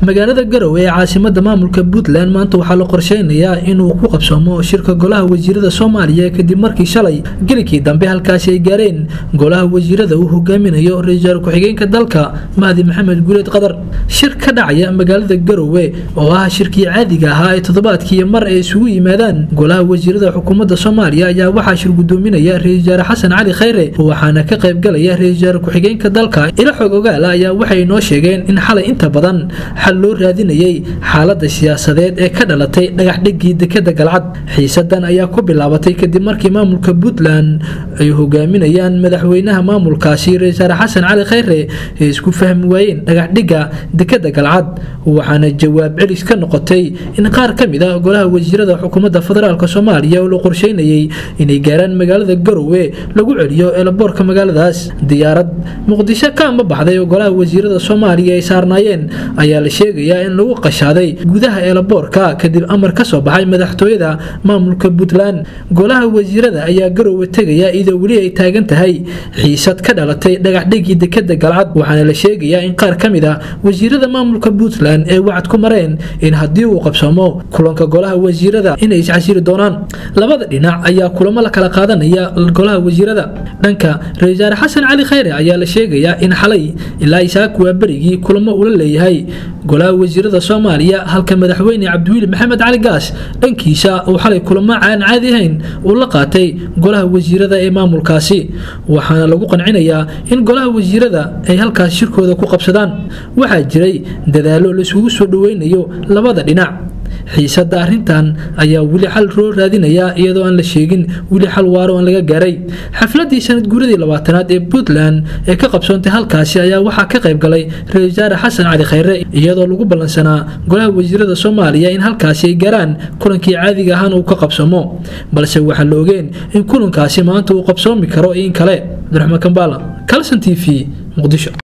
magaalada garowe ee caasimada maamulka puntland maanta waxaa la qorsheynayaa inuu ku qabsoomo shirka golaha wasiirada soomaaliya kadib markii shalay gelikii dambe halkaasi ay gaareen golaha wasiirada uu hogaaminayo ra-iisul ku-xigeenka dalka mahdi maxamed guuleed qadar shir ka dhacaya magaalada garowe oo ah shirkii caadiga ahaa ee toddobaadkii mar ay isugu yimaadaan golaha wasiirada xukuumadda soomaaliya ayaa waxaa shir gudoominaya ra-isul wasaare xasan cali khayre waxaana ka qaybgalaya ra-isul wasaare ku-xigeenka dalka ila xog ogaala ayaa waxay noo sheegeen in xalay inta badan xal loo raadinayay xaalada siyaasadeed ee ka dhalatay dhagaxdhigii dekada galcad xiisadan ayaa ku bilaabatay kadib markii maamulka puntland ay hogaaminayaan madaxweynaha maamulkaasi ra-isul wasaare xasan cali khayre ay isku fahmi waayeen dhagaxdhiga dekada galcad waxaana jawaab celis ka noqotay in qaar ka mid a golaha wasiirada xukuumadda federaalk soomaaliya oo la qorsheynayay inay gaaraan magaalada garowe lagu celiyo eelaboorka magaaladaas diyaarad muqdisho ka amba baxday oo golaha wasiirada soomaaliya ay saarnaayeen ayaa la sheegayaa in lagu qashaaday gudaha eelaboorka kadib amar ka soo baxay madaxtooyada maamulka puntland golaha wasiirada ayaa garowe tegaya iyadoo weli ay taagan tahay xiisad ka dhalatay dhagaxdhigii dekada galcad waxaana la sheegayaa in qaar ka mid a wasiirada maamulka puntland ee wacad ku mareen in haddii uu qabsamo kulanka golaha wasiirada inay iscasiri doonaan labada dhinac ayaa kulamo la kala qaadanaya golaha wasiirada dhanka ra-isul wasaare xasan cali khayre ayaa la sheegayaa in xalay ilaa isaak waa berigii kulamo ula leeyahay golaha wasiirada soomaaliya halka madaxweyne cabdiwiili maxamed cali gaas dhankiisa uu xalay kulamo aan caadi ahayn uu la qaatay golaha wasiirada ee maamulkaasi waxaana lagu qancinayaa in golaha wasiirada ay halkaas shirkooda ku qabsadaan waxaa jiray dadaalo laisugu soo dhaweynayo labada dhinac xiisada arintan ayaa weli xal loo raadinayaa iyadoo aan la sheegin weli xal waaro aan laga gaaray xafladii sanad guuradii labaatanaad ee puntland ee ka qabsoontay halkaasi ayaa waxaa ka qayb galay ra-isul wasaare xasan cali khayre iyadoo lagu ballansanaa golaha wasiirada soomaaliya in halkaasi ay gaaraan kulankii caadiga ahaan uu ka qabsoomo balse waxaa la ogeen in kulankaasi maanta uu qabsoomi karo in kale abdiraxmaan kambaala calson t v muqdisho